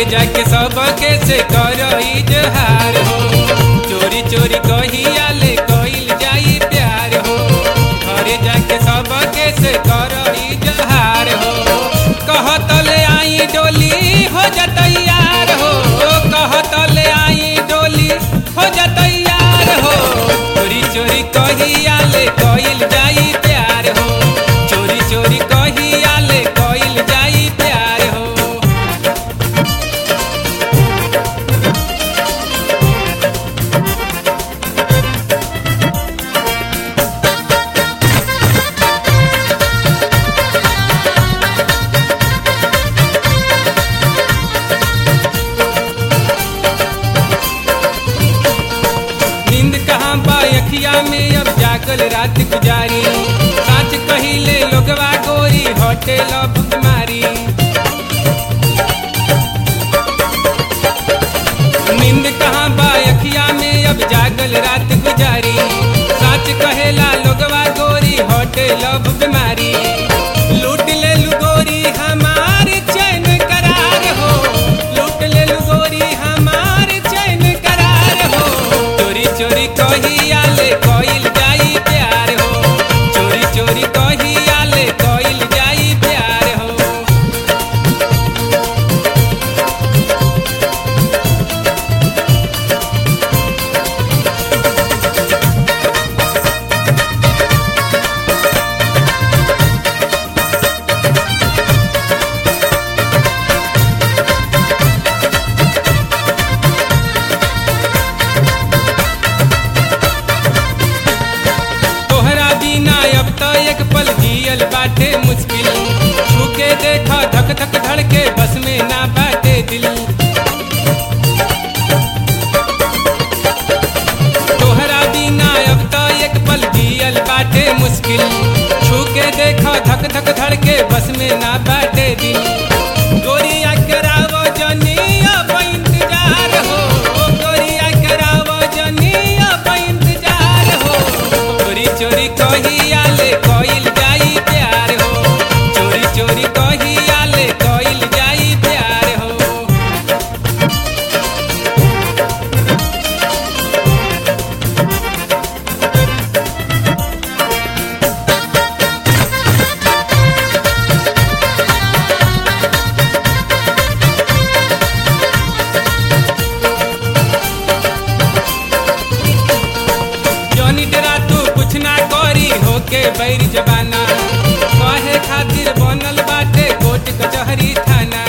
घरे जाके सबके से कर इजहार हो चोरी चोरी कहिया ले कइल जाई प्यार हो घरे जाके सबके से कर इजहार हो कहत ले आई डोली हो जतैयार हो कहत ले आई डोली हो जतैयार हो चोरी चोरी कहिया ले कइल जाई प्यार हो चोरी चोरी कहिया ले कइल जाई प्यार हो नींद कहाँ बा अखिया में अब जागल रात गुजारी साच कहिले लोगवा गोरी हटे लब बीमारी नींद कहाँ बा अखिया में अब जागल रात गुजारी साच कहेला लोगवा गोरी हटे लब बीमारी लूट ले लू गोरी हमार चैन करार हो लूट ले लू गोरी हमार चैन करार हो चोरी चोरी कहिया ले कइल जाई प्यार हो चोरी चोरी कहिया ले कइल जाई प्यार हो तोहरा बिना अब तो एक पल जियल बाटे मुश्किल छूके देखा धक धक धड़के बस में ना बाटे दिल तोहरा बिना अब तो एक पल जियल बाटे मुश्किल छूके देखा धक धक धड़के बस में ना बाटे दिल गोरिया करावो जनी अब इंतजार हो गोरिया करावो जनी अब इंतजार हो चोरी चोरी कहिया ले कइल जाई प्यार हो चोरी चोरी कहिया ले कइल जाई प्यार हो जौनी डरा तू कुछ ना करी होके बैर जबाना कहे खातिर बनल बाटे कोर्ट कचहरी थाना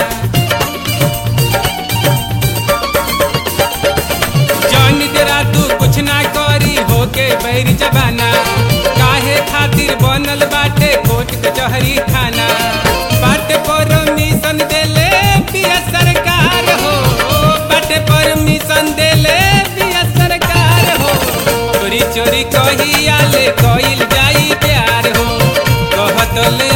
जौनी डरा तू कुछ ना करी होके बैर जबाना काहे खातिर बनल बाटे कोर्ट कचहरी थाना बाटे परमिशन देले पिया सरकार हो बाटे परमिशन देले पिया सरकार हो चोरी चोरी कहिया ले कइल जाई प्यार हो कहत ले